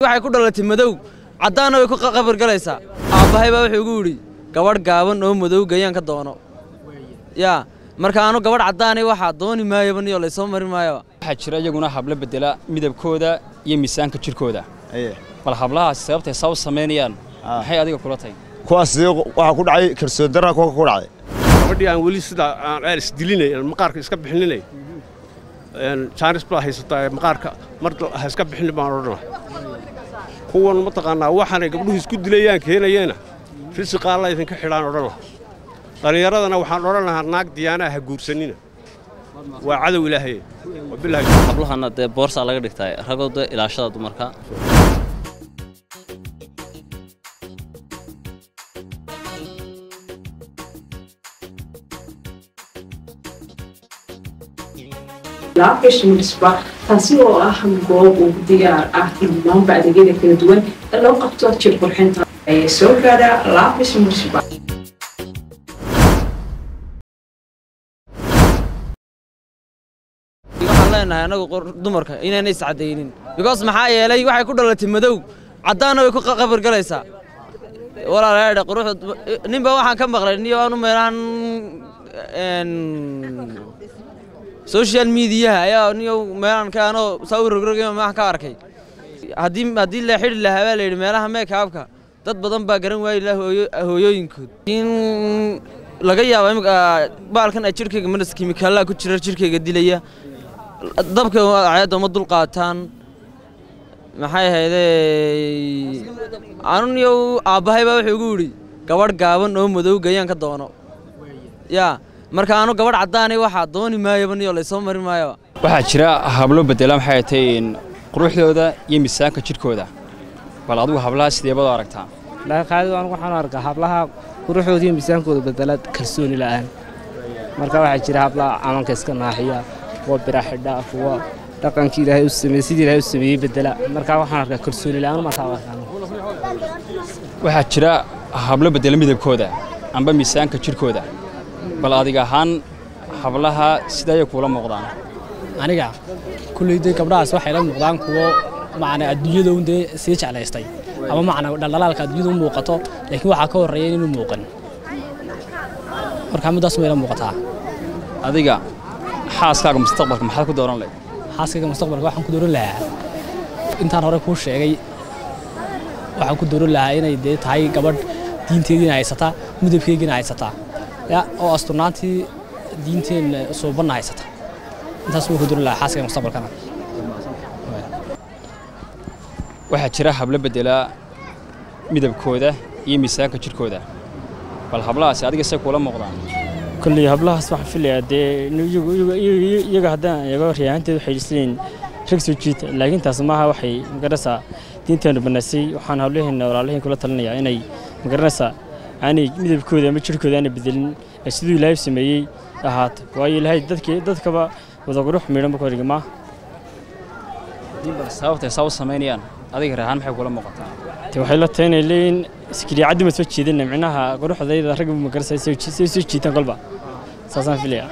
waxay ku dhalatay madow caddaanna way ku qabargalaysaa aabbahay baa wuxuu igu yidhi gabadh gaaban oo madow gayaan ka doono yaa marka aanu gabadh caddaanay waxaa dooni maayaba niyo laysoo mari maayaba waxaa jira iyaguna hablo bedela midabkooda iyo miisaanka jirkooda bal hablahaasi sababtay saa u samaynayaan maxay adiga kula tahay kuwaas waxaa ku dhacay kalsoon darra kuwa ku dhacday gabadhii aan weli sidaa aan aan isdilinay aan maqaarka iska bixinay jaanis baa haysataa maqaarka mar ha iska bixin baan odhanaa kuwan mataqaanaa waxaanay gabdhuhu isku dilayaan keenayeena risiqa alla idinka xidhaan odhana dhallinyaradana waxaan odhan lahaa naag diyaanaha ha guursanina waa cadow ilaahay wabilaahi hablahana dee boorsaa laga dhigtaa ragoo dee ilaashada dumarka laabkashmisba taasi oo ah goob uu diyaar ah dhammaanba adeegyada kala duwan ee loo qabto jir qurxinta ee soo gaadha laabkashmisba waxaan leenahay anagu dumarka inayna iscadaynin because maxaa yeelay waxay ku dhalatay madow caddaanna way ku qabargalaysaa walaalayaadhe quruxda ninba waxaan ka maqlay niyo aanu meelahan social mediaha ayaa niyo meelaan ka anoo saa u rogrogay waxaan ka arkay haddii haddii la xidhi lahaa baa la yidhi meelaha meekaabka dad badan baa garan waayi laha hooyo- hooyooyinkood in laga yaabo imika baalkan ay jirkayga manas kimikaalaha ku jira jirkayga dilaya dabka cayaadda uma dul qaataan maxay ahaydee anu niyo aabbahay baa wuxuu igu yidhi gabadh gaaban oo madow gayaan ka doono yaa marka aanu gabadh caddaanay waxaa dooni maayaba niyo laysoo mari maayaba waxaa jira hablo bedela maxay tahay quruxdooda iyo miisaanka jirkooda bal adigu hablaha sideebad u aragtaa dhaqaaqaadid anigu waxaan arkaa hablaha quruxdooda iyo miisaankooda bedela kalsooni la'aan marka waxaa jira hablaha camalka iska naaxiya kuwa bira xidha kuwa dhaqankii ilaahay u sameeyey sidii ilaahay u sameeyey bedela marka waxaan arkaa kalsooni la'aan markaa arkaan waxaa jira hablo bedela midabkooda amba miisaanka jirkooda bal adiga ahaan hablaha sida ayay kuula muuqdaan aniga kulleyday gabdhahaas waxay la muuqdaan kuwo macna adduunyada un dee sii jeclaystay ama macna dhaldhalaalka adduunyada u muuqato laakiin waxaa ka horreeya inuu muuqan marka middaas may la muuqataa adiga xaaskaaga mustaqbalka maxaad ku dooran lahayd xaaskayga mustaqbalka waxaan ku dooran lahaa intaan hore kuu sheegay waxaan ku dooran lahaa inay dee tahay gabadh diinteediina haysataa midabkeygiina haysataa ya oo asturnaantii diinteenna suubanna haysata intaas wuu ku dooran lahaa xaaskayga mustaqbalkana waxaa jira hablo bedela midabkooda iyo miisaanka jirkooda bal hablahaasi adiga say kuula muuqdaan kolley hablahaas waxaan filayaa dee iyaga haddaan eego riyahanteed waxay isleeyihin rag soo jiita laakiin taas maaha waxay magaranaysaa diinteenu banaysay waxaan hablaheena walaalahiin kula talinayaa inay magaranaysaa aanay midabkooda ama jirkooda aanay bedelin ee siduu ilaahay sameeyey ahaato waayo ilaahay dadkii dadkaba wada qurux miidhan marka horigi maaha bal sababtay saa u samaynayaan adiga reehaan maxay kuula muuqataa te waxay la tahay inay leeyihin iskiliicaddi ma soo jeedina micnaha quruxdayda ragga magaranaysaa say soo jiitaan kolba saasaan filayaa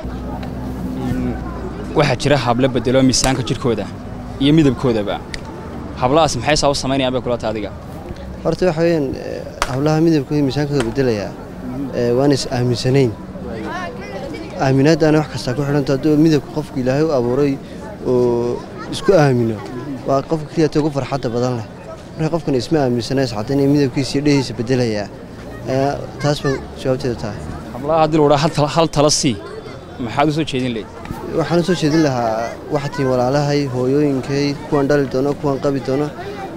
waxaa jira hablo bedelo miisaanka jirkooda iyo midabkoodaba hablahaas maxay saa u samaynayaan bay kula tahay adiga horta waxa weeyaan hablaha midabkooda miisaankooda bedelayaa waana is aaminsanayn aaminaaddaana wax kastaa ku xidhanto hadduu midabka qofku ilaahay u abuuray oo isku aamino waa qofka keliyata ugu farxadda badan leh marka qofkan isma aaminsana iscadda inay midabkiisa iyo dhehiisa bedelayaa taas baa jawaabteeda tahay hablaha haddii lagu dhaha hal tala sii maxaad u soo jeedin leyd waxaan u soo jeedin lahaa waxatiin walaalahay hooyooyinkay kuwan dhali doono kuwan qabi doono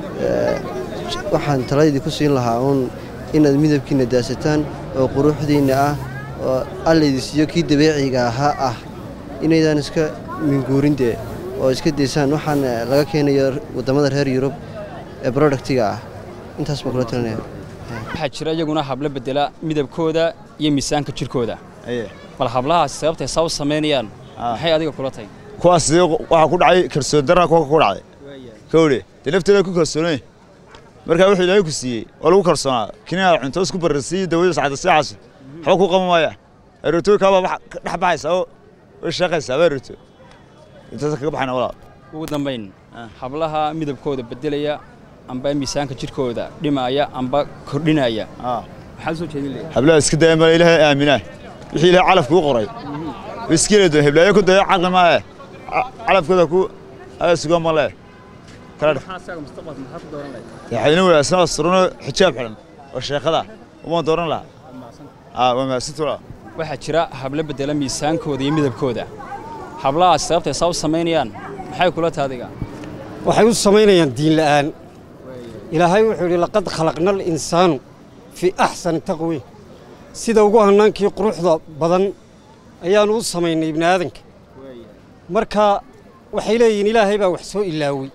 waxaan taladii ku siin lahaa uun inaad midabkiinna daasataan oo quruxdiinna ah oo allaydi siiyo kii dabeeciga ahaa ah inaydaan iska minguurindee oo iska daysaan waxaan laga keenayo waddamada reer yurub ee brodaktiga ah intaas baan kula talinaya waxaa jira iyaguna hablo bedela midabkooda iyo miisaanka jirkooda bal hablahaasi sababtay saa u samaynayaan maxay adiga kula tahay kuwaas waxaa ku dhacay kalsoon darra kuwa ku dhacday kowdhe dee lafteeda ku kalsoonay markaa wuxuu ilaahay ku siiyey waa lagu kalsoonaa kiniyaa cunto isku bararsiiyo dawada sacda siixaas waxba ku qaban maaya arootooykaabaa dhex baxaysaa oo way sheeqaysaa baa aroto intaas kaga baxayna walaal ugu dambayn hablaha midabkooda bedelaya amba miisaanka jidhkooda dhimaya amba kordhinaya maxaad soo jeedin leeyahay hablaha iska daya male ilaahay aaminaa wixii ilaahay calafka u qoray iskile doon heblaayo ku dayo caqli maahe Ca- calafkooda ku aya suga male kala dhex maxaa asaga mustaqbalka maxaad ku dooran lahayd waxayna wanaagsan oo suruno xijaab xidhan oo sheekada uma dooran lahaa aa waa mahadsantuula waxaa jira hablo bedela miisaankooda iyo midabkooda hablahaas sababtay saa u samaynayaan maxay kula taadiga waxay u samaynayaan diin la'aan ilaahay wuxuu yidhi laqad khalaqna alinsaanu fii axsani taqwiim sida ugu hannaankii quruxda badan ayaannu u samaynay ibni aadanka marka waxay leeyihiin ilaahay baa wax soo ilaawey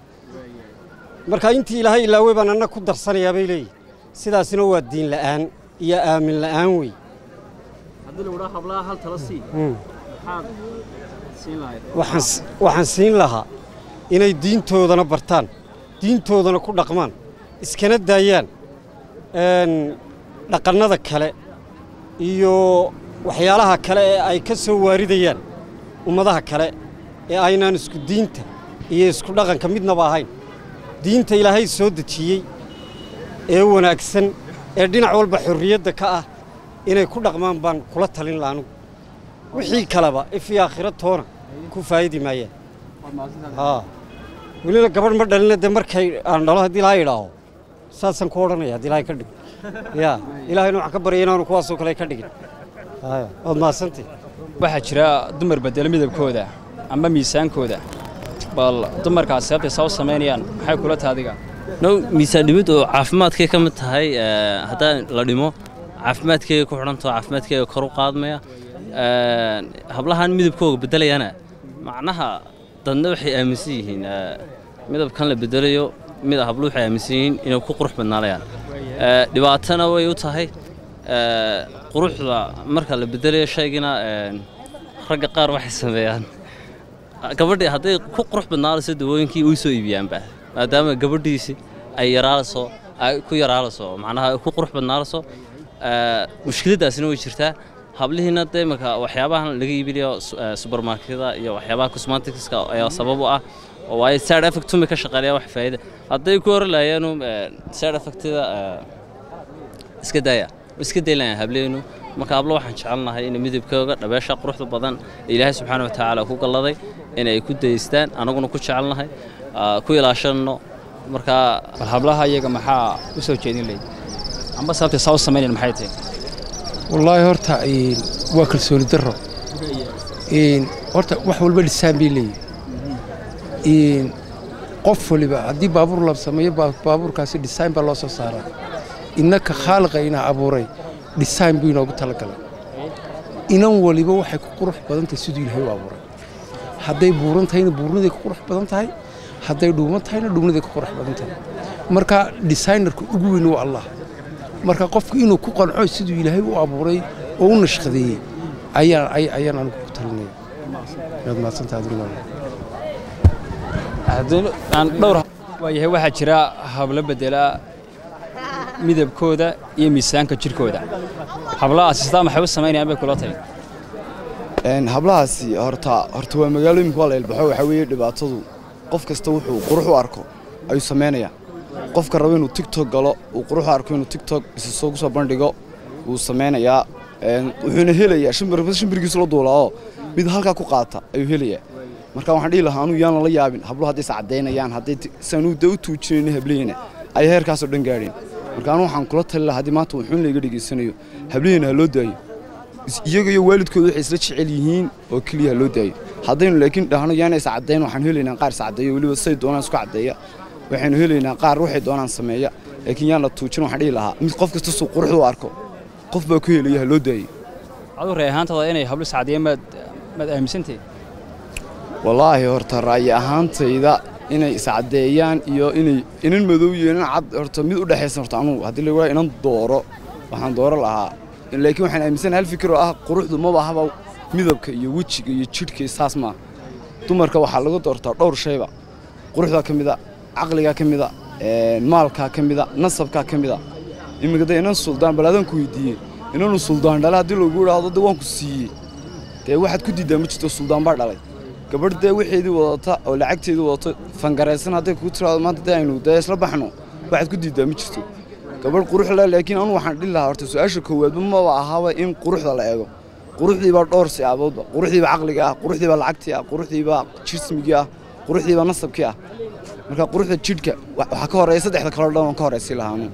marka intii ilaahay ilaawey baan anna ku darsanayaa bay leeyihin sidaasina waa diin la'aan iyo aamin la'aan wey haddii lagu dhaha hablaha hal tala sii Mm. maxaad siin lahayd waxaan s- waxaan siin lahaa inay diintoodana bartaan diintoodana ku dhaqmaan iskana daayaan een, dhaqannada kale iyo waxyaalaha kale ee ay ka soo waaridayaan ummadaha kale ee aynaan isku diinta iyo isku dhaqanka midnaba ahayn diinta ilaahay soo dejiyey ee wanaagsan ee dhinac walba xorriyadda ka ah inay ku dhaqmaan baan kula talin laha anugu wixii kaleba ifii aakhira toona ku faa'idi maayaan haa welina gabadh ma dhalina dee markay aan dhalo haddii ilaahay idhaaho saasaan ku odhanaya haddii ilaahay ka dhig ya ilaahayna waxaan ka baryay inaanu kuwaasoo kale ka dhigin haya waad mahadsantii waxaa jira dumar bedela midabkooda amba miisaankooda bal dumarkaas sababtay saa u samaynayaan maxay kula taadiga no miisaan dhimid oo caafimaadkay ka mid tahay ee, haddaan la dhimo caafimaadkeega ku xidhantaho caafimaadkeega kor u qaadmaya Ee, hablahan midabkooga bedelayana macnaha dadna waxay aaminsan yihiin ee, midabkan la bedelayo mid hablu waxay aaminsan yihiin inay ku qurux badnaanayaan Ee, dhibaatana way u tahay ee, quruxda marka la bedelayo shaygina ee, ragga qaar waxay sameeyaan gabadhii hadday ku qurux badnaanayso dawooyinkii way soo iibiyaanba maadaama gabadhiisi ay yaraalayso ay ku yaraalayso macnaha ay ku qurux badnaanayso ee, mushkiladaasina way jirtaa hablihiina dee marka waxyaabahan laga iibinayo su- ee, supermarketyada iyo waxyaabaha cosmeticska ayaa sabab u ah oo waayo side effect tumi ka shaqeynaya wax faa'iida hadday ku hor lahayeenu side effectida ee, iska daaya iska daylayan hableenu marka hablo waxaan jecelnahay in midabkooga dhabeesha quruxda badan ee ilaahay subxaana wa tacaala ku galladay in ay ku daystaan anaguna ku jecelnahay aa, ku ilaashanno marka bal hablaha iyaga maxaa u soo jeedin lahayd amba sababtay saa u samaynayaan maxay tahay wallaahi horta een, waa kalsooni darro Een, horta wax walba dhisaan bay leeyihin qof waliba haddii baabuur la sameeyo baa- baabuurkaasi dhisaan baa loo soo saaraa innaka khaaliqa inaa abuuray dhisaan buu inoogu talagalay inan waliba waxay ku qurux badan tahay siduu ilaahay u abuuray hadday buuran tahayna buurniday ku qurux badan tahay hadday dhuuman tahayna dhuumniday ku qurux badan tahay marka designerka ugu weyn waa allah marka qofku inuu ku qanco siduu ilaahay u abuuray oo u nashqadeeyey ayaan ay- ayaan anigu ku talinaya waad mahadsantahay aduna haddii aan dhowr waayahay waxaa jira hablo bedela midabkooda iyo miisaanka jidhkooda hablahaasi sidaa maxay u samaynayaan bay kula tahay Een, hablahaasi horta horta waa magaalo imika waa la ilbaxo waxaa weeye dhibaatadu qof kasta wuxuu qurux u arko ayuu samaynayaa qofka raba inuu tiktok galo uu qurux u arko inuu tiktok isa soo soo bandhigo wuu samaynayaa Een, wuxuuna helayaa shimbir shimbirkiisu la duulaa oo mid halkaa ku qaata ayuu helayaa marka waxaan dhihi lahaa anuu yaan lala yaabin habluhu hadday is caddaynayaan hadday ti- saanuu da u tuujinayna hablihina ay heerkaasoo dhan gaadheen marka anu waxaan kula tali lahaa haddii maanta wuxuun layga dhegaysanayo hablihina ha loo daayo is- iyaga iyo waalidkooda waxay isla jecel yihiin oo keliya ha loo daayo haddaynu laakiin dhahno yaana is caddayn waxaan helaynaa qaar is caddeeya weliba say doonaan isku caddeeya waxaynu helaynaa qaar waxay doonaan sameeya laakiin yaan la tuujin waxaan dhihi lahaa mid qof kasta suu quruxda u arko qof baa ku helaya ha loo daayo aduu ree ahaantaada inay hablo sacadiya maad maad aaminsantahay wallaahi horta ra'yi ahaantayda inay iscaddeeyaan iyo inay inan madow iyo inan cad horta mid u dhexaysan horta anugu haddii lagu inan dooro waxaan dooro lahaa laakiin waxaan aaminsanahay hal fikir oo ah quruxdu maba ahaba midabka iyo wejiga iyo jidhka iyo saas maaha dumarka waxaa lagu doortaa dhowr shayba quruxdaa ka mida caqligaa ka mida maalkaa ka mida nasabkaa ka mida iminka dee inan suldaan bal adaan ku weydiiyey inanu suldaan dhala haddii lagu idhaahdo de waan ku siiyey dee waxaad ku diiddaa ma jirto suldaan baa dhalay gabadh dee wixeedii wadata oo lacagteedii wadato fangaraysan hadday kugu tiraado maanta dee aynu dee isla baxno waxaad ku diiddaa ma jirto gabadh qurux leh laakiin anu waxaan dhihi lahaa horta su-aasha koowaadba maba ahaaba in quruxda la eego quruxdiibaa dhowr siyaaboodba quruxdiibaa caqliga ah quruxdiibaa lacagtii ah quruxdiibaa jismigii ah quruxdiibaa nasabkii ah marka quruxda jidhka waxaa ka horeeya saddexda kaloo dhan waan ka horeysi lahaanu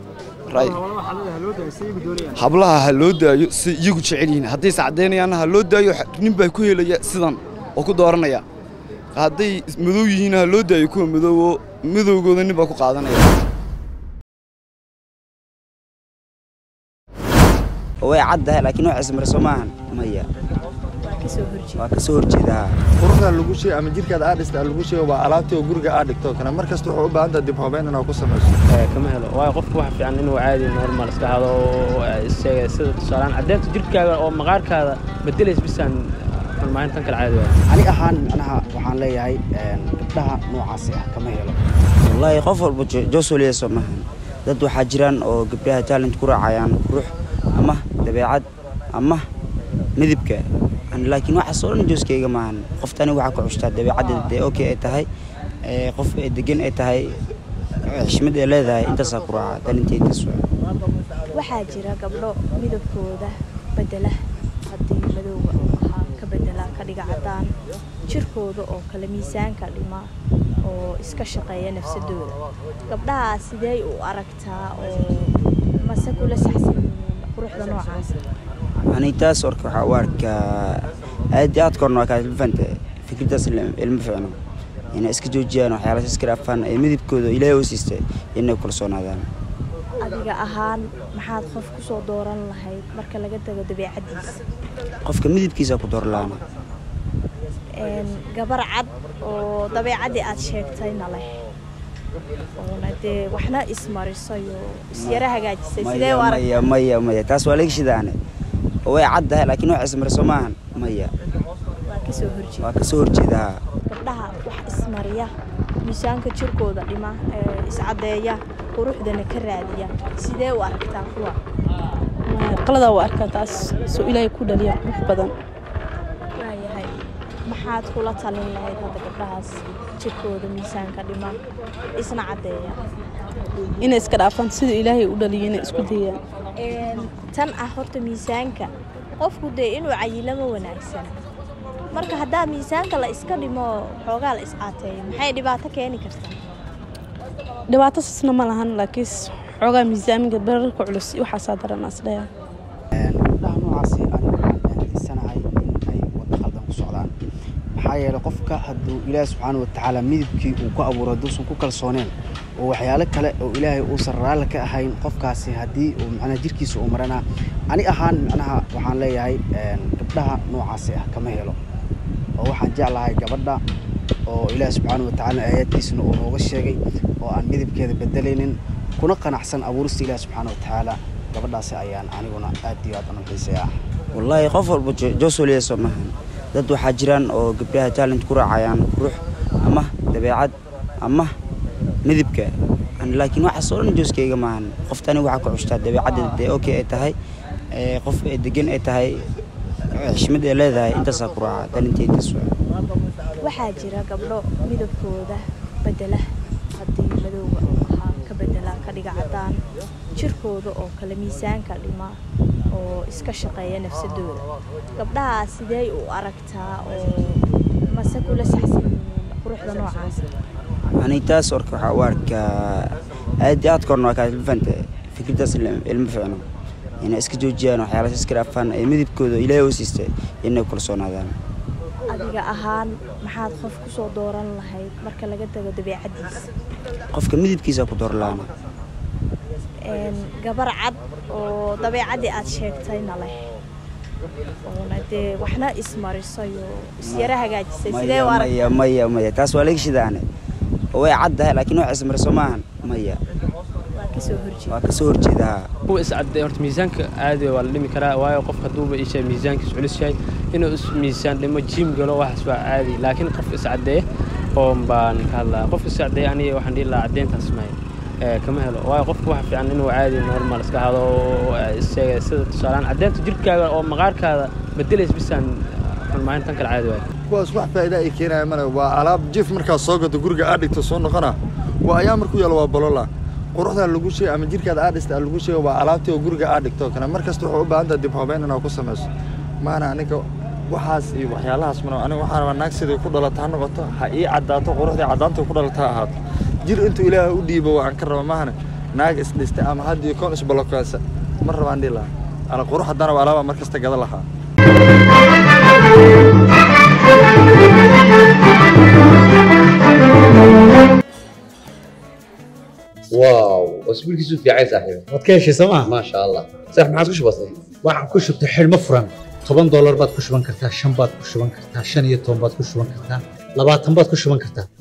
hablaha ha loo daayo si iyagu jecel yihiin hadday iscadaynayaanna ha loo daayo nin baa ku helaya sidan oo ku dooranaya hadday madow yihiinna ha loo daayo kuwa madowoo madowgooda nin baa ku qaadanaya way caddahay laakiin wax ismarso maahan maya waa ka soo horjeedaa quruxda lagu sheeg ama jirkaada aad dhista lagu sheego waa alaabtii oo guriga aad dhigto kana mar kasta wuxuu u baahan tahay dib habeyn inaad ku samayso kama helo waayo qofka waxa fiican inuu caadi normal iska hado oo isaga sida tusaalaan caddeynta jirkaaga oo maqaarkaada bedelays bisaan xulmaahin tan kale caadi waayo ani ahaan macnaha waxaan leeyahay gabdhaha noocaasi ah kama helo wallaahi qof walba joosoliyeyso maahan dad waxaa jiraan oo gabdhaha talent ku raacayaan qurux ama dabeecad ama midibka laakiin waxaas oo dhan jooskayga maahan qoftani waxaa ku cushtaa dabeecaddeeda dee okay ay tahay qof degan ay tahay xishmad ay leedahay intaasaa ku raaca talenteydaas waxaa jira gabdho midabkooda bedela haddii madowga uu ahaa ka bedela ka dhiga caddaan jirkooda oo kale miisaanka dhima oo iska shaqeeya nafsadooda gabdhahaa sidee u aragtaa oo mase kula saxsan quruxda noocaas ani taas orka waxaa u arkaa aad iyo aad korna waa kaa fanta fikirdaas ilma ficno inay iska joojiyaan waxyaalaas iska dhaafaan ee midabkooda ilaahay u siistay inay kalsoonaadaan adiga ahaan maxaad qof ku soo dooran lahayd marka laga tago dabeecaddiisa qofka midabkiisa ku doorlaana gabar cad oo dabeecaddii aad sheegtayna leh oona dee waxna ismarisayo isyara hagaajisay sidee u arag maya maya maya taas waa laga shidaane way caddahay laakiin wax ismariso maahan maya waa ka soo horjeeda waa ka soo horjeedaa gabdhaha wax ismariya miisaanka jirkooda dhima iscaddeeya quruxdana ka raadiya sidee u aragtaa kuwa qaladaa u arkaa taas soo ilaahay ku dhaliya qurux badan waayahay maxaad kula talin lahayd hadda gabdhahaas jirkooda miisaanka dhima isna caddeeya inay iska dhaafaan siduu ilaahay u dhaliyo inay isku dayaan tan ah horta miisaanka qofku dee inuu cayilama wanaagsan marka haddaa miisaanka la iska dhimo xoogaa la iscaateeyo maxay dhibaato keeni kartaa dhibaato sasna ma lahan laakiin xoogaa miisaamiga bararka culus waxaasaa daran asdhaya gabdhaha noocaasi ani waxaan aaminsanahay in ay waddo khaldan ku socdaan maxaa yeelay qofka hadduu ilaahi subxaana watacaala midabkii uu ku abuuro hadduusan ku kalsooneen oo waxyaalo kale oo ilaahay uusan raalli ka ahayn qofkaasi haddii uu macnaha jirkiisa uu maranaa ani ahaan macnaha waxaan leeyahay gabdhaha noocaasi ah kama helo oo waxaan jeclahay gabadha oo ilaahi subxaana watacaala aayaadkiisana uu nooga sheegay oo aan midabkeeda bedelaynin kuna qanacsan abuurista ilaahi subxaana watacaala gabadhaasi ayaan aniguna aad iyo aad u xiiseeyaa wallaahi qof walba joosoliyeyso maahan dad waxaa jiraan oo gabdhaha talent ku raacayaan qurux ama dabeecad ama midibka laakiin waxaas oo dhan jooskayga maahan qoftani waxaa ku cushtaa dabeecaddeeda dee okay ay tahay qof degan ay tahay xishmad ay leedahay intaasaa ku raaca talenteydaas waxaa jira gabdho midabkooda bedela haddii madowga uu ahaa ka bedela ka dhiga caddaan jirkooda oo kale miisaanka dhima oo iska shaqeeya nafsadooda gabdhahaa sidee u aragtaa oo mase kula saxsan quruxda noocaas ani taas orka waxaa u arkaa aad iyo aad korna waa kaa fanta fikirdaas ilma ficno inay iska joojiyaan waxyaalaas iska dhaafaan ee midabkooda ilaahay u siistay inay kalsoonaadaan adiga ahaan maxaad qof ku soo dooran lahayd marka laga tago dabeecaddiisa qofka midabkiisa ku doorlaana gabar cad oo dabeecaddii aad sheegtayna leh oona dee waxna ismarisayo isyara hagaajisay sidee u arag maya maya maya taas waa laga shidaane way caddahay laakiin wax ismariso maahan maya waa ka soo horjeeda waa ka soo horjeedaa kuwa iscadday horta miisaanka caadi waa la dhimi karaa waayo qofka hadduuba isha miisaankiis culus yahay inuu is miisaan dhimo jiim galo waxaas waa caadi laakiin qof iscaddeeye oon baan ka hadlaa qof iscaddeeye aniga waxaan dhihi lahaa caddeyntaas may kama helo waayo qofka waxa fiican inuu caadi normal iska hado oo isaga sida tusaalaan caddeynta jirkaaga oo maqaarkaada bedelays bisaan xulmaahin tan kale caadi waayo kuwaas wax faa'iida ay keenaya male waa alaab jif markaad soo gado guriga aad dhigto soo noqona waa ayaa markuu yaalo waa bolola quruxda lagu sheegay ama jirkaada aad dhista lagu sheegay waa alaabtii oo guriga aad dhigto kana mar kasta wuxuu u baahan tahay dib habeyn inaad ku samayso maana aniga waxaas iyo waxyaalahaas mana aniga waxaan rabaa naag sidai ku dhalata ha noqoto ha ii caddaato quruxdii caddaanta ku dhalata ha ahaato jir intuu ilaahay u dhiibo waan ka raba maahane naag isdhistay ama haddii koon isbalokaasa ma rabaan dhihi lahaa ala qurux haddana waa alaabaa mar kasta gada lahaa واو اسبوعك في عايز صاحبي waad ka heshay sooma ما شاء الله صح ما عاد كش بسيط waxaan ku shubtay xidhmo furan toban doolar baad ku shuban kartaa shan baad ku shuban kartaa shan iyo toban baad ku shuban kartaa labaatan baad ku shuban kartaa